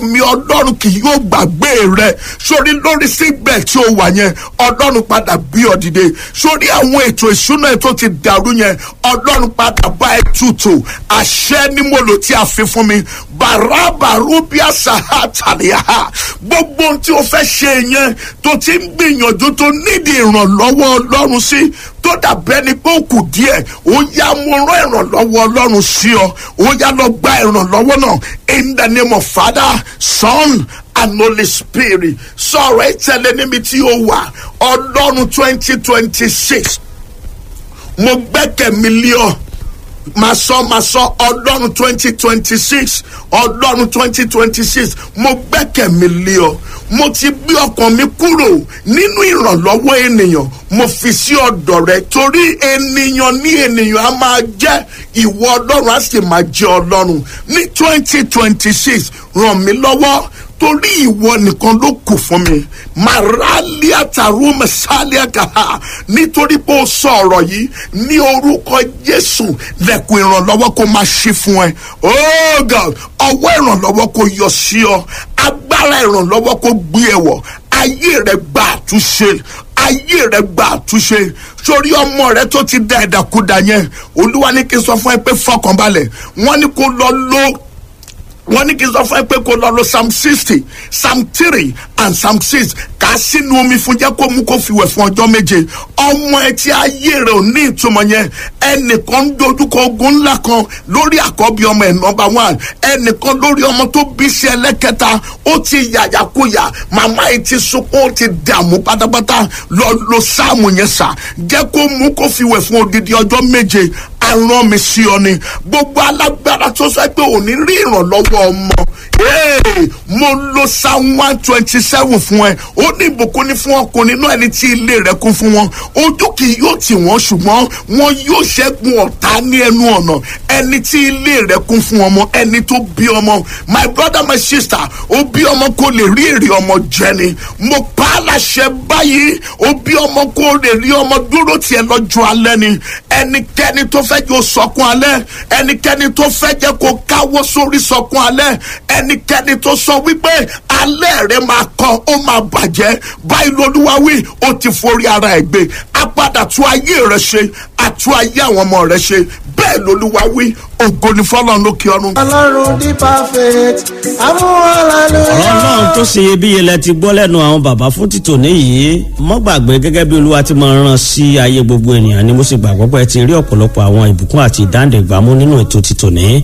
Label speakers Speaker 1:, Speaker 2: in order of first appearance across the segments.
Speaker 1: mi ọlọ́run kì yóò gbàgbé rẹ sórí lórí síbẹ̀ tí o wà yẹn ọlọ́run padà bí ọ dìde sórí àwọn ètò ìṣúná ẹ̀ tó ti dàrú yẹn ọlọ́run padà bá ẹ tutù àṣẹ ni mo lò tí a fi fún mi bàràbàrú bí àṣà àtàlẹ́yà gbogbo ohun tí o fẹ́ ṣe yẹn tó ti ń gbìyànjú tó nídìí ìrànlọ́wọ́ ọlọ́run sí tó dàbẹ́ ni pé ó kù díẹ̀ ó yá mo rán ìrànlọ́wọ́ ọlọ́run sí ọ ó yá lọ gba ìrànlọ́wọ́ náà in the name of father son and holy spirit sọ̀rọ̀ ẹ tẹ̀lé níbi tí ó wà ọlọ́run twenty twenty six mo gbẹ́kẹ̀ mi lé ọ máa sọ máa sọ ọlọ́run twenty twenty six ọlọ́run twenty twenty six mo gbẹ́kẹ̀ mi lé ọ mo ti gbé ọkàn mi kúrò nínú ìrànlọ́wọ́ ènìyàn mo fi sí ọ̀dọ̀ rẹ torí ènìyàn ní ènìyàn á máa jẹ́ ìwọ ọlọ́run á sì máa jẹ́ ọlọ́run ní twenty twenty six ràn mí lọ́wọ́ torí ìwọ nìkan ló kù fún mi màrálíà tàrú mẹsàlíà kàá nítorí pé ó sọ ọ̀rọ̀ yìí ní orúkọ jésù lẹ́kùn ìrànlọ́wọ́ kó máa ṣí fún ẹ oh god ọwọ́ ìrànlọ́wọ́ kó yọ sí ọ agbára ìrànlọ́wọ́ kó gbé ẹ wọ̀ ayé rẹ gba àtúnṣe ayé rẹ gba àtúnṣe sórí ọmọ rẹ tó ti da ẹ̀dàkúdà yẹn olúwa ní kí n sọ fún ẹ pé fọkànbalẹ̀ wọ́n ní kó lọ lọ wọ́n ní kí n sọ fún ẹ pé kó lọ lo psalm sixty psalm three and psalm six kà á sínú omi fún jẹ́ kó mú kó fi wẹ̀ fún ọjọ́ méje ọmọ ẹ tí ayé rẹ̀ ò ní ìtumọ̀ yẹn ẹnìkan ń dojúkọ ogun ńlá kan lórí àkọ́bí ọmọ ẹ̀ nọmba one ẹnìkan lórí ọmọ tó bí sí ẹlẹ́kẹta ó ti yàyàkuyà màmá yìí ti sunkún ó ti dààmú pátápátá lọ lo sáàmù yẹn sà jẹ́ kó mú kó fi wẹ̀ fún odidi ọjọ́ méje aràn mi sí ọ ni gbogbo alágbára tó sọ pé òní rí ìrànlọ́wọ́ ọmọ mo lo psalm one twenty seven fún ẹ ó ní ìbùkún ní fún ọkùnrin náà ẹni tí ilé rẹ kún fún wọn ojú kì yóò tì wọ́n ṣùgbọ́n wọn yóò ṣẹ́gun ọ̀tá ní ẹnu ọ̀nà ẹni tí ilé rẹ kún fún ọmọ ẹni tó bí ọmọ my brother my sister ó bí ọmọ kó lè rí èrè ọmọ jẹ ni mo pa á láṣẹ báyìí ó bí ọmọ kó lè rí ọmọ dúró tiẹ̀ lọ́jọ́ alẹ́ ni ẹnikẹ́ni tó fẹ́ jẹ́ sọkún alẹ́ ẹnikẹ́ni tó fẹ́ jẹ́ kó káwọ́ sórí sọkún alẹ́ ẹnikẹ́ni tó sọ wípé alẹ́ rẹ máa kọ́ ó máa bàjẹ́ báyìí lolúwa wí ó ti forí ara ẹ̀ gbé apádà tún ayé rẹ ṣe àtún ayé àwọn ọmọ rẹ ṣe bẹ́ẹ̀ lolúwa wí ògo ni fọlọ́n lókè ọ̀run.
Speaker 2: ọlọ́run di perfect amúhàlálùyà.
Speaker 3: ọ̀rọ̀ náà tó ṣe iyebíye lẹ ti gbọ́ lẹ́nu àwọn bàbá fún títò níyì mọ́ gbàgbé gẹ́gẹ́ bí olúwa ti máa rán sí ayé gbogbo ènìyàn ni mo sì gbàgbọ́ pé ẹ ti rí ọ̀pọ̀lọpọ̀ àwọn ìbùkún àti ìdáǹdẹ̀gbàmú nínú ètò títò ní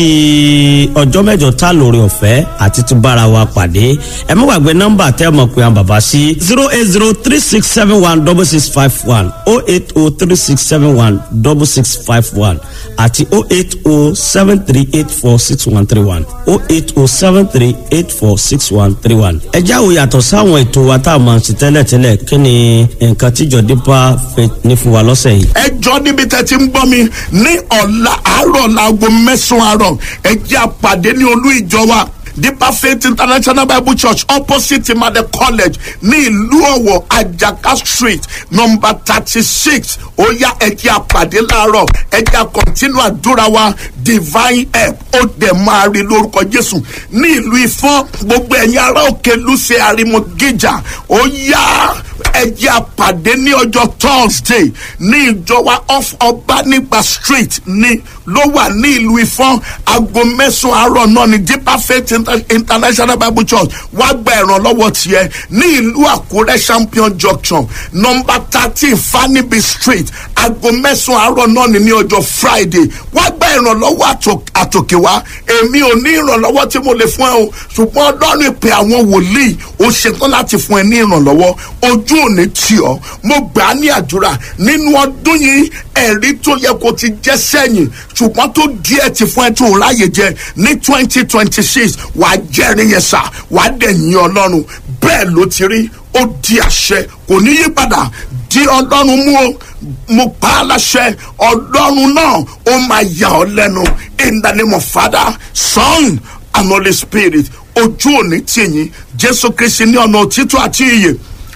Speaker 3: títí ọjọ́ mẹ́jọ tá lórí ọ̀fẹ́ àti tún bára wa pàdé ẹ mọ́ gbàgbé nọ́mbà tẹ́ mọ̀ pé àwọn bàbá sí zero eight zero three six seven one double six five one oh eight oh three six seven one double six five one àti oh eight oh seven three eight four six one three one oh eight oh seven three eight four six one three one. ẹ jáwó yàtọ̀ sáwọn ètò wa tá a máa ṣe tẹ́lẹ̀tẹ́lẹ̀ kí ni nǹkan tíjọ dípà fẹ́ ní fún wa lọ́sẹ̀ yìí.
Speaker 1: ẹ jọ níbi tẹ́ ti ń gbọ́ mi ní ọ̀la àárọ̀ laago mẹ́sàn-án àárọ̀ ẹ jẹ́ àpàdé ní olú ìjọ wa deeper faith international bible church opposite imade college ní ìlú ọ̀wọ̀ ajaka street number thirty six ó yá ẹ̀jẹ̀ àpàdé láàárọ̀ ẹ̀jẹ̀ continue àdúrà wa divine help ó dẹ̀ máa rí lórúkọ jésù ní ìlú ifọ̀n gbogbo ẹ̀yin ará òkè lùsẹ̀ àrímọ̀gíjà ó yá ẹ̀jẹ̀ àpàdé ní ọjọ́ thursday ní ìjọba off ọbanigba street ní ló wà ní ìlú ifọ̀n aago mẹ́sàn-án àárọ̀ náà ní deeper faith international bible church wá gba ìrànlọ́wọ́ tiẹ̀ ní ìlú àkúrẹ́ champion junction number thirteen fanibi street aago mẹ́sàn-án àárọ̀ náà ní ní ọjọ́ friday wá gba ìrànlọ́wọ́ àtòkè wá èmi ò ní ìrànlọ́wọ́ tí mo lè fún ẹ o ṣùgbọ́n ọlọ́run ìpè àwọn wòlíì ó ṣetán láti fún ẹ ní ìrànlọ́wọ́ ojú ò ní tì ọ́ mo gbà á ní àdúrà nínú ọdún yìí ẹ̀rí tó yẹ kó ti jẹ́ sẹ́yìn ṣùgbọ́n tó díẹ̀ ti fún ẹ tó ráyè jẹ ní twenty twenty six wàá jẹ́rìí yẹn sà wàá dẹ̀ yín ọlọ́run bẹ́ẹ̀ ló ti rí ó di àṣẹ kò ní yí padà di ọlọ́run mú o mo pa á láṣẹ ọlọ́run náà ó máa yà ọ́ lẹ́nu in the name of father son and holy spirit ojú òní tìyín jésù kristi ní ọ̀nà òtítọ́ àti ìyè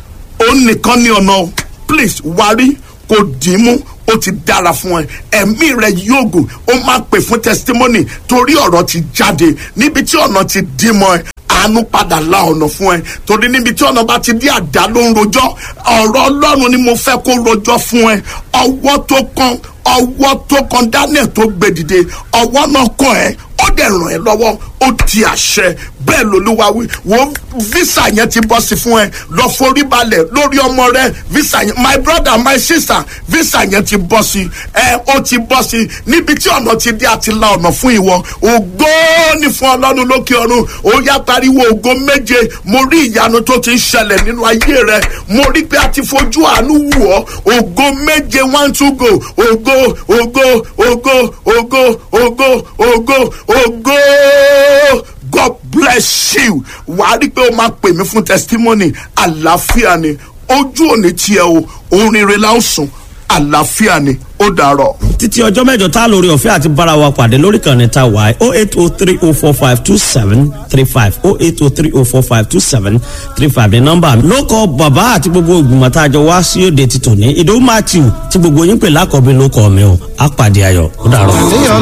Speaker 1: ó nìkan ní ọ̀nà please wárí kò dìímú ó ti dára fún ẹ ẹ̀mí rẹ yóò gùn ó máa pè fún testimony torí ọ̀rọ̀ ti jáde níbi tí ọ̀nà ti dí mọ́ ẹ àánú padà la ọ̀nà fún ẹ torí níbi tí ọ̀nà bá ti di àdá ló ń rojọ́ ọ̀rọ̀ ọlọ́run ni mo fẹ́ kó rojọ́ fún ẹ ọwọ́ tó kan ọwọ́ tó kan daniel tó gbé dìde ọwọ́ náà kàn ẹ́ ó dẹ̀ ràn ẹ́ lọ́wọ́ ó di àṣẹ bẹ́ẹ̀ lolúwa wí wo visa yẹn ti bọ́ sí fún ẹ lọ forí balẹ̀ lórí ọmọ rẹ visa yẹn my brother my sister visa yẹn ti bọ́ sí ẹ ó ti bọ́ sí níbi tí ọ̀nà ti dé àti la ọ̀nà fún ìwọ ògo ní fún ọlọ́run lókè ọ̀run ó yá pariwo ògo méje mo rí ìyanu tó ti ń ṣẹlẹ̀ nínú ayé rẹ mo rí pé a ti fojú àánú wù ọ́ ògo méje one two go ògo ògo ògo ògo ògo ògo ògo god bless you wàá rí pé o máa pè mí fún testimony àlàáfíà ni ojú òní tiẹ̀ o orin rẹ̀ la ó sùn àlàáfíà ni ó dàrọ̀.
Speaker 3: títí ọjọ́ mẹ́jọ tá a lórí ọ̀fẹ́ àti bára wa pàdé lórí kan ní ta wáyé o eight o three o four five two seven three five o eight o three o four five two seven three five ní nọ́mbà mi. ló kọ bàbá àti gbogbo ìgbìmọ̀ tá a jọ wá sí òde ti tòní ìdòwú matthew tí gbogbo yín pè lákọ̀ọ́bí ló kọ́ mi o á pàdé ayọ̀ ó dàrọ̀.